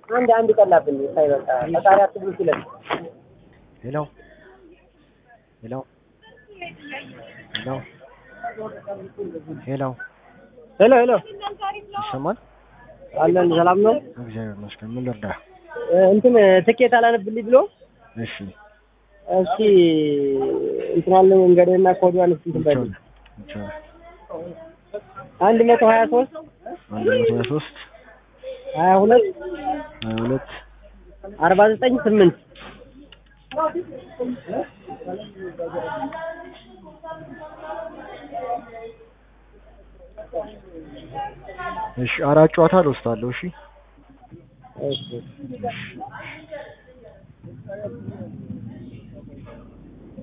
አንድ አንድ ቀላብን ሳይበቃ ፈጣሪ አትብሉ ሲለን ሄሎ ሄሎ ሄሎ ሄሎ ሄሎ ሄሎ ይሰማል? አለን ሰላም ነው እግዚአብሔር ይመስገን። ምን ልርዳ? እ፣ እንትን ትኬት አላነብልኝ ብሎ እሺ እስኪ እንትናለ መንገድና ኮዲዋን እስኪ እንትን በል ይቻላል ይቻላል። አንድ መቶ ሀያ ሶስት አንድ መቶ ሀያ ሶስት ሀያ ሁለት ሀያ ሁለት አርባ ዘጠኝ ስምንት እሺ አራት ጨዋታ ልወስዳለሁ። እሺ እሺ